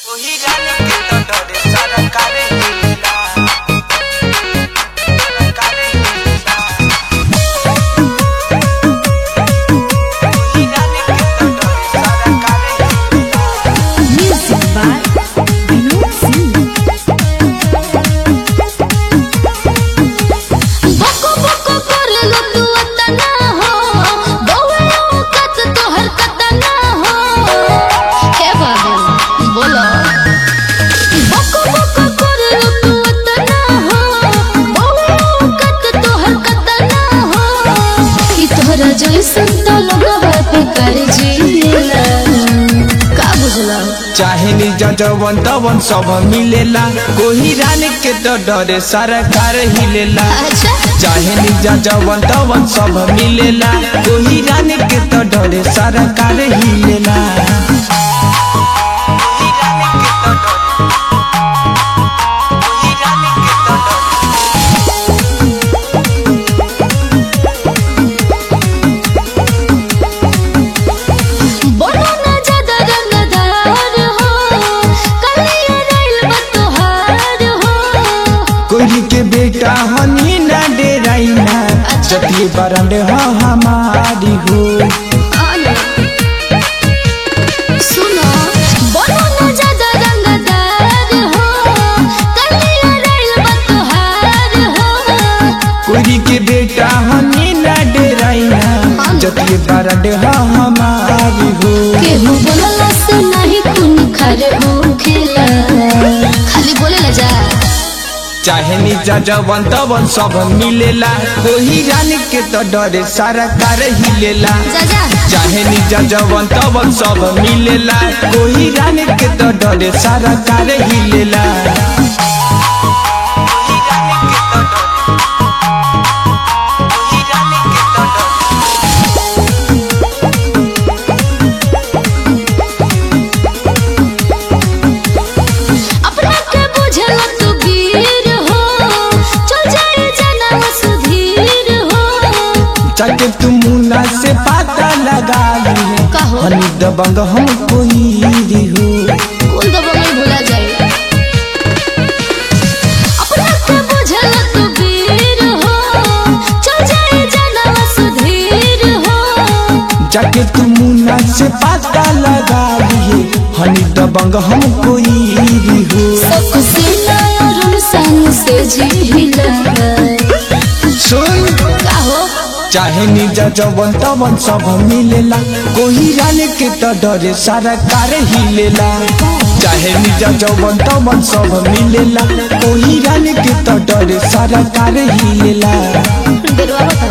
ओही जाने के तो डरे सरकारे हिला सरकारे हिला ओही जाने के तो डरे सरकारे हिला Music by Vinod Singh. बको बको करलो तू अतना हो बौआ औकत तोहर कतना हो हे बाबा बोलो बको बको करलो तू अतना हो बौआ औकत तोहर कतना हो कि तोहरा जैसन तो लोगवा पे कर जीला का बुझला चाहे निजा जवन तवन सब मिलेला कोही जाने के तो डरे सरकार हिलेला अच्छा चाहे निजा जवन तवन सब मिलेला कोही जाने के तो डरे सरकार हिलेला कोही जाने के तो डरे कोही जाने के तो डरे बोलो ना ज्यादा रंगदार हो कलिया रैल बतोहार हो कोई के बेटा हनी ना डेराइना जतिए बरंडे हो हमारी हो आना सुनो बोलो ना ज्यादा रंगदार हो कलिया रैल बतोहार हो कोई के बेटा हनी ना डेराइना जतिए बरंडे हो हमारी हो केहू बोलला से नहीं खून खर हो खेला खाली बोले ला जा चाहे निजा जवन तवन सब मिलेला कोई जाने के तो डरे सारा कार हिलेला जा जा चाहे निजा जवन तवन सब मिलेला कोई जाने के तो डरे सारा कार हिलेला कोई जाने के तो डरे कोई जाने के तो डरे अपना के बुझल तू वीर हो चल जाए जनम सुधीर हो चाहे तुम मुन्ना से पता लगा ली कहो। हनी दबंग हम कोई हो कौन दबा में भूला जाए अपना के बुझल तू वीर हो चल जाए जनम सुधीर हो जाके तू मुन्ना से पता लगा लिए हनी दबंग हम कोई हो सब सीना और सन से जिहिला सुन कहो चाहे निजा जवन तवन सब मिलेला कोई जाने के तो डरे सारा कार हिलेला चाहे निजा जवन तवन सब मिलेला कोई जाने के तो डरे सारा कार हिलेला बेरवा बता